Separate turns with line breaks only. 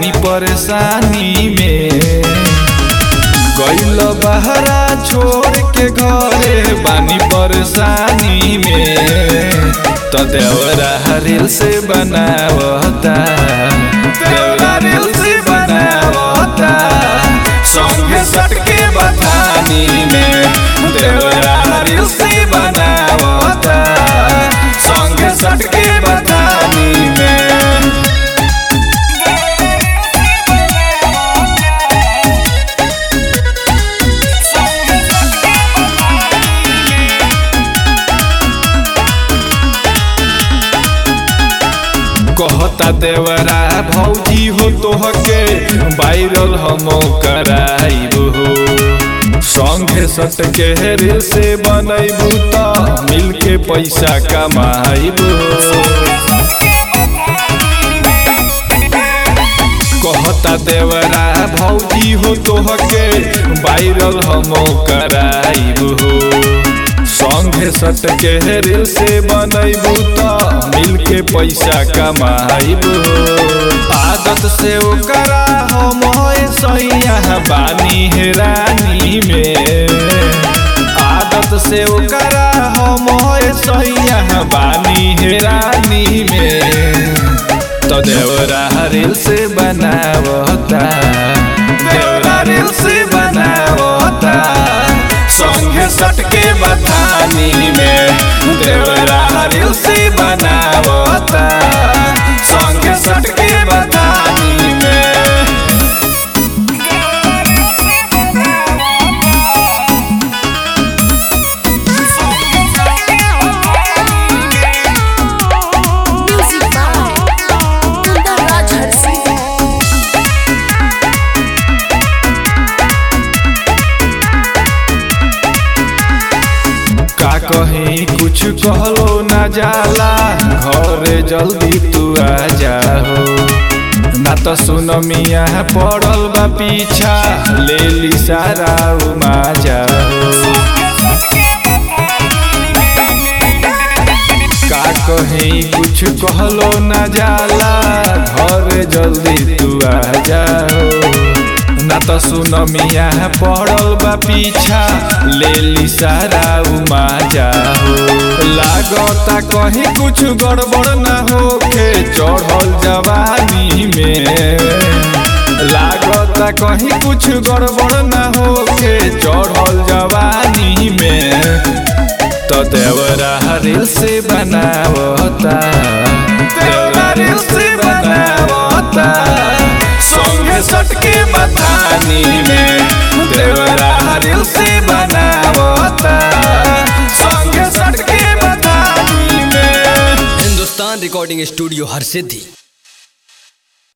बानी परेशानी में गइल बहरा छोड़ के घरे बानी परेशानी में तो देवरा रिल से बनावता देवरा रिल से बनावता संगे सटके बथानी में देवरा रिल से बनावता संगे सटके बथानी में कहता देवरा भौजी हो तोहके वायरल हम कराइब हो संगे सट के रील से बनैबू त मिल के पैसा कमाइब हो कहता देवरा भौजी हो तोहके वायरल हम कराइब हो संगे सट के रील से बनैबू त मिल के पैसा कमाइब आदत से ओकरा हम सैया बानी है रानी में आदत से ओकरा हम सैया बानी है रानी में तो देवरा रील से बनावता देवरा रील से बनावता संगे सटके बथानी में देवरा रील से बनावता संगे सटके बथानी में
Music by Kundar Raj Harsi.
का कहीं कुछ कहलो ना जाला घरे जल्दी तू आ जाओ ना तो सुन मिया पड़ल बा पीछा ले ली सारा उमा जाओ का कहीं कुछ कहलो ना जाला घर जल्दी तू आ जाओ ना तो सुन मिया पड़ल बा पीछा ले ली सारा उमा जाओ लागता कहीं कुछ गड़बड़ ना होके चढ़ल जवानी में लागता कहीं कुछ गड़बड़ ना होके चढ़ल जवानी में तो देवरा रील से बनावता देवरा रील से बनावता संगे सटके बथानी में देवरा रील से बनावता संगे सटके बथानी में
हिंदुस्तान रिकॉर्डिंग स्टूडियो हर सिद्धि